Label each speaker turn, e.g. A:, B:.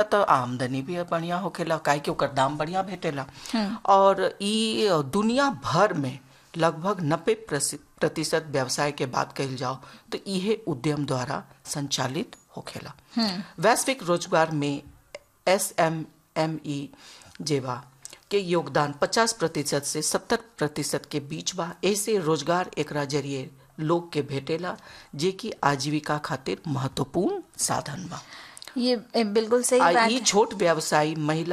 A: तो आमदनी भी बढ़िया होखेला काहे कि ओकर दाम बढ़िया भेटेला और ई दुनिया भर में लगभग नब्बे प्रतिशत व्यवसाय के बात कही जाओ तो इहे उद्यम द्वारा संचालित होखेला वैश्विक रोजगार में एस एम एम ई जेवा के योगदान 50 प्रतिशत से 70 प्रतिशत के बीच बा ऐसे रोजगार एकरा जरिए लोग के भेटेला जे कि आजीविका खातिर महत्वपूर्ण साधन बा
B: ये बिल्कुल सही
A: आ
B: बात
A: ई
B: है
A: छोट व्यवसायी महिला